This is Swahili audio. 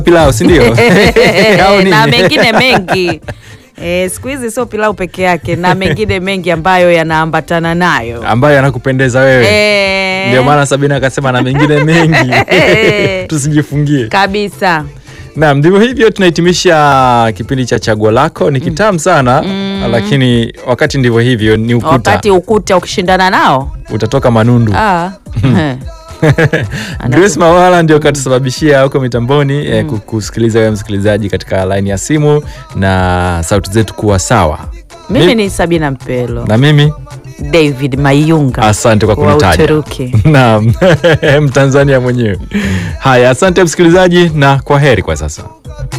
pilau si ndio? Au nini? na mengine mengi e, siku hizi sio pilau peke yake na mengine mengi ambayo yanaambatana nayo ambayo yanakupendeza wewe e, ndio maana Sabina akasema na mengine mengi tusijifungie. kabisa Naam, ndivyo hivyo tunahitimisha kipindi cha chaguo lako. Ni kitamu sana lakini wakati ndivyo hivyo, ni ukuta wakati ukuta ukishindana nao utatoka manundu. ah. Grace Mawala ndio katusababishia huko mitamboni eh, ku- kusikiliza wewe msikilizaji katika laini ya simu na sauti zetu kuwa sawa. mimi Mi- ni Sabina Mpelo na mimi David Mayunga asante kwa wa kunitaja. Uturuki. Naam, Mtanzania mwenyewe. Haya, asante msikilizaji na kwa heri kwa sasa.